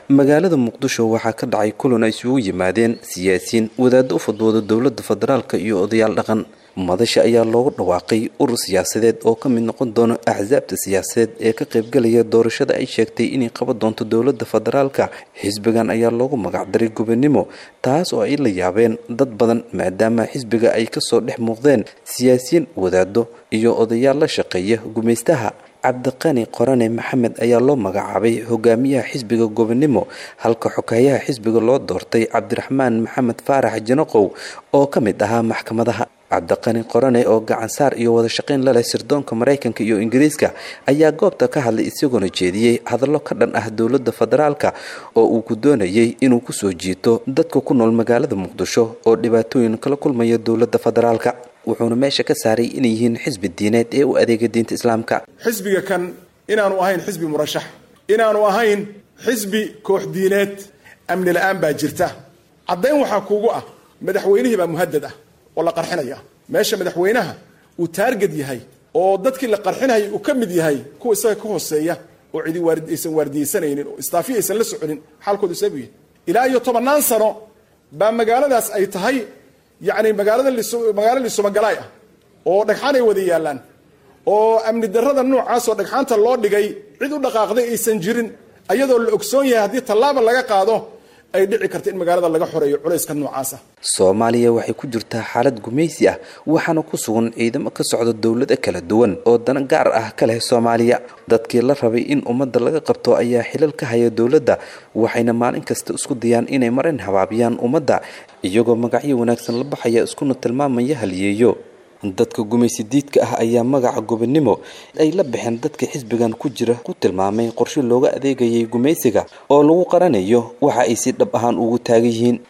magaalada muqdisho waxaa ka dhacay kulan ay isugu yimaadeen siyaasiyiin wadaaddo u fadwooda dowladda federaalk iyo odayaal dhaqan madasha ayaa loogu dhawaaqay urur siyaasadeed oo ka mid noqon doona axsaabta siyaasadeed ee ka qaybgalaya doorashada ay sheegtay inay qaban doonto dowladda federaalka xisbigan ayaa loogu magacdaray gobonimo taas oo ay la yaabeen dad badan maadaama xisbiga ay kasoo dhex muuqdeen siyaasiyiin wadaado iyo odayaal la shaqeeya gumaystaha cabdiqani qorane maxamed ayaa loo magacaabay hogaamiyaha xisbiga gobonimo halka xogayaha xisbiga loo doortay cabdiraxmaan maxamed faarax janaqow oo ka mid ahaa maxkamadaha cabdiqani qorane oo gacansaar iyo wada shaqayn laleh sirdoonka maraykanka iyo ingiriiska ayaa goobta ka hadlay isagoona jeediyey hadallo ka dhan ah dowladda federaalka oo uu ku doonayay inuu kusoo jiito dadka ku nool magaalada muqdisho oo dhibaatooyin kala kulmaya dowladda federaalka wuxuuna meesha ka saaray inay yihiin xisbi diineed ee u adeega diinta islaamka xisbiga kan inaanu ahayn xisbi murashax inaanu ahayn xisbi koox diineed amni la-aan baa jirta caddayn waxaa kuugu ah madaxweynihii baa muhadad ah oo la qarxinaya meesha madaxweynaha uu taarged yahay oo dadkii la qarxinayay uu ka mid yahay kuwa isaga ka hooseeya oo cidi aysan waardiyeysanaynin oo istaafiya aysan la soconin xaalkoodu seebu yahay ilaa iyo tobannaan sano baa magaaladaas ay tahay yacni magaalada magaalo lisumagalaay ah oo dhagxaan ay wada yaallaan oo amni darrada noocaas oo dhagxaanta loo dhigay cid u dhaqaaqday aysan jirin ayadoo la ogsoon yahay haddii tallaaba laga qaado ay dhici karta in magaalada laga xoreeyo culayska noocaas ah soomaaliya waxay ku jirtaa xaalad gumaysi ah waxaana ku sugan ciidamo ka socda dowlada kala duwan oo dana gaar ah ka leh soomaaliya dadkii la rabay in ummadda laga qabto ayaa xilal ka haya dowladda waxayna maalin kasta isku dayaan inay marin habaabiyaan ummadda iyagoo magacyo wanaagsan la baxaya iskuna tilmaamaya haliyeeyo dadka gumaysi diidka ah ayaa magaca gobonimo ay la baxeen dadka xisbigan ku jira ku tilmaamay qorshe looga adeegayay gumaysiga oo lagu qaranayo waxa ay si dhab ahaan ugu taagan yihiin